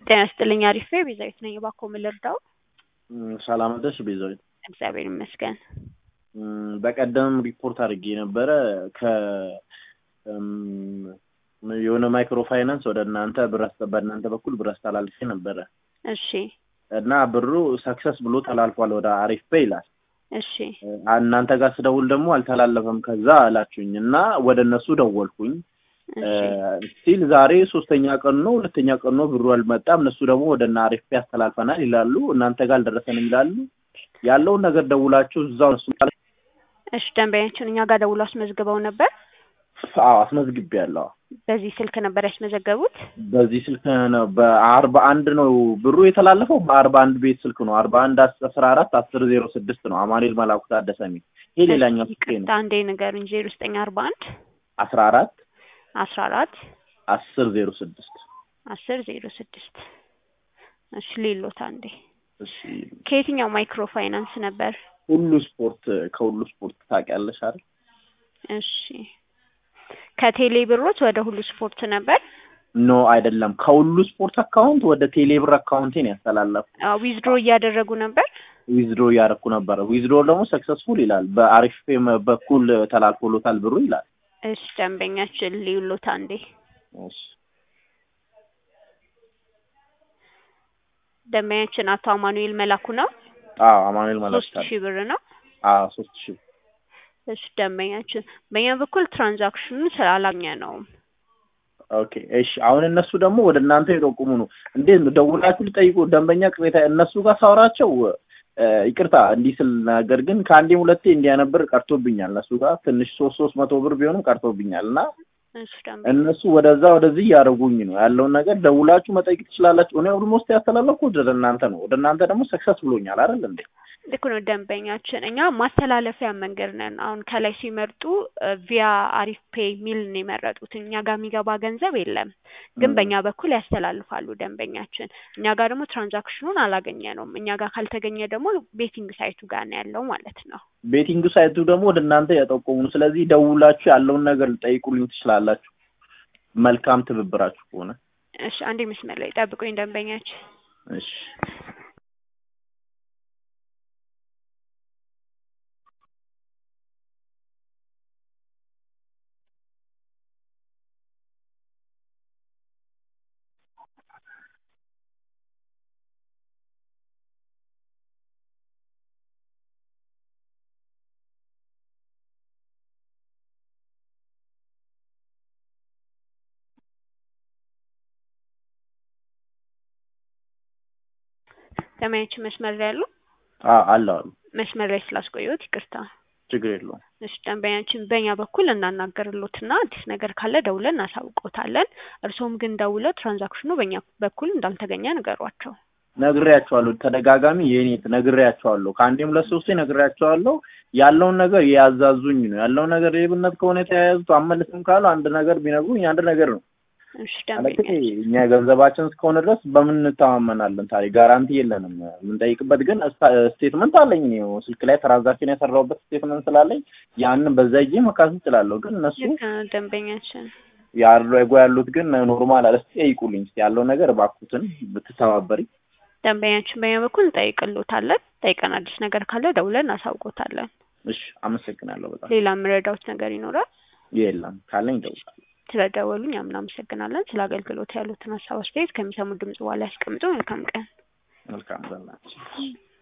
ጤና ይስጥልኝ አሪፍ ነኝ ቤዛዊት ነኝ እባክዎ ምን ልርዳዎ ሰላም አደርሽ ቤዛዊት እግዚአብሔር ይመስገን በቀደም ሪፖርት አድርጌ ነበረ ከ የሆነ ማይክሮ ፋይናንስ ወደ እናንተ ብር በእናንተ በኩል ብር አስተላልፌ ነበረ እሺ እና ብሩ ሰክሰስ ብሎ ተላልፏል ወደ አሪፍ ፔ ይላል እሺ እናንተ ጋር ስደውል ደግሞ አልተላለፈም ከዛ አላችሁኝ እና ወደ እነሱ ደወልኩኝ ስቲል ዛሬ ሶስተኛ ቀን ነው ሁለተኛ ቀን ነው ብሩ አልመጣም እነሱ ደግሞ ወደ እነ አሪፍ ፔ ያስተላልፈናል ይላሉ እናንተ ጋር አልደረሰንም ይላሉ ያለውን ነገር ደውላችሁ እዛው እሱ እሺ ደንበኛችን እኛ ጋር ደውሎ አስመዝግበው ነበር አዎ አስመዝግቤያለሁ በዚህ ስልክ ነበር ያስመዘገቡት በዚህ ስልክ ነው በአርባ አንድ ነው ብሩ የተላለፈው በአርባ አንድ ቤት ስልክ ነው አርባ አንድ አስራ አራት አስር ዜሮ ስድስት ነው አማኑኤል መላኩ ታደሰ የሚል ይሄ ሌላኛው ስልክ ነው አንዴ ንገሩኝ ዜሮ ዘጠኝ አርባ አንድ አስራ አራት አስራ አራት አስር ዜሮ ስድስት አስር ዜሮ ስድስት እሺ ሌሎት አንዴ እሺ ከየትኛው ማይክሮ ፋይናንስ ነበር ሁሉ ስፖርት ከሁሉ ስፖርት ታውቂያለሽ አይደል እሺ ከቴሌ ብሮች ወደ ሁሉ ስፖርት ነበር ኖ አይደለም ከሁሉ ስፖርት አካውንት ወደ ቴሌብር አካውንቴን ያስተላለፉ ዊዝድሮ እያደረጉ ነበር ዊዝድሮ እያደረኩ ነበረ ዊዝድሮ ደግሞ ሰክሰስፉል ይላል በአሪፍ ፔም በኩል ተላልፎሎታል ብሩ ይላል እሺ ደንበኛችን ሊውሎት አንዴ እሺ ደንበኛችን አቶ አማኑኤል መላኩ ነው አዎ አማኑኤል መላኩ ሶስት ሺህ ብር ነው አዎ ሶስት ሺህ እሺ ደንበኛችን በእኛ በኩል ትራንዛክሽኑን ስላላገኘ ነው ኦኬ እሺ አሁን እነሱ ደግሞ ወደ እናንተ የጠቁሙ ነው እንዴት ነው ደውላችሁ ልጠይቁ ደንበኛ ቅሬታ እነሱ ጋር ሳወራቸው ይቅርታ እንዲህ ስል ነገር ግን ከአንዴም ሁለቴ እንዲያነብር ቀርቶብኛል እነሱ ጋር ትንሽ ሶስት ሶስት መቶ ብር ቢሆንም ቀርቶብኛል እና እሺ ደንበኛ እነሱ ወደዛ ወደዚህ እያደረጉኝ ነው ያለውን ነገር ደውላችሁ መጠየቅ ትችላላችሁ እኔ ኦልሞስት ያስተላለፍኩት ወደ እናንተ ነው ወደ እናንተ ደግሞ ሰክሰስ ብሎኛል አይደል እንዴ ልክ ነው ደንበኛችን እኛ ማስተላለፊያ መንገድ ነን አሁን ከላይ ሲመርጡ ቪያ አሪፍ ፔይ ሚል ነው የመረጡት እኛ ጋር የሚገባ ገንዘብ የለም ግን በእኛ በኩል ያስተላልፋሉ ደንበኛችን እኛ ጋር ደግሞ ትራንዛክሽኑን አላገኘ ነውም እኛ ጋር ካልተገኘ ደግሞ ቤቲንግ ሳይቱ ጋር ነው ያለው ማለት ነው ቤቲንግ ሳይቱ ደግሞ ወደ እናንተ ያጠቆሙ ነው ስለዚህ ደውላችሁ ያለውን ነገር ልጠይቁልኝ ትችላላችሁ መልካም ትብብራችሁ ከሆነ እሺ አንዴ መስመር ላይ ጠብቁኝ ደንበኛችን እሺ ደንበኛችን መስመር ላይ ያሉ አዎ አለ አሉ መስመር ላይ ስላስቆየሁት ይቅርታ ችግር የለውም እሺ ደንበኛችን በእኛ በኩል እናናገርሎትና አዲስ ነገር ካለ ደውለን እናሳውቆታለን እርስዎም ግን ደውለው ትራንዛክሽኑ በእኛ በኩል እንዳልተገኘ ንገሯቸው ነግሬያቸዋለሁ ተደጋጋሚ የኔ ነግሬያቸዋለሁ ከአንዴም ሁለት ሶስቴ ነግሬያቸዋለሁ ያለውን ነገር ያዛዙኝ ነው ያለውን ነገር ሌብነት ከሆነ የተያያዙት አመልስም ካሉ አንድ ነገር ቢነግሩኝ አንድ ነገር ነው እሺ ማለት ደንበኛ እኛ ገንዘባችን እስከሆነ ድረስ በምን እንተማመናለን ታዲያ ጋራንቲ የለንም የምንጠይቅበት ግን ስቴትመንት አለኝ እኔ ስልክ ላይ ትራንዛክሽን የሰራሁበት ስቴትመንት ስላለኝ ያንን በዛ ጊዜ መካሰስ እችላለሁ ግን እነሱ ልክ ነው ደንበኛችን ያደረጉ ያሉት ግን ኖርማል አለ እስኪ ጠይቁልኝ እስኪ ያለው ነገር እባክዎትን ብትተባበሪ ደንበኛችን በእኛ በኩል እንጠይቅሎታለን ጠይቀን አዲስ ነገር ካለ ደውለን እናሳውቆታለን እሺ አመሰግናለሁ በጣም ሌላ የምረዳውት ነገር ይኖራል የለም ካለኝ እደውላለሁ ስለደወሉኝ እኛም እናመሰግናለን ስለ አገልግሎት ያሉትን ሀሳብ አስተያየት ከሚሰሙ ድምጽ በኋላ ያስቀምጡ መልካም ቀን መልካም ዘናችን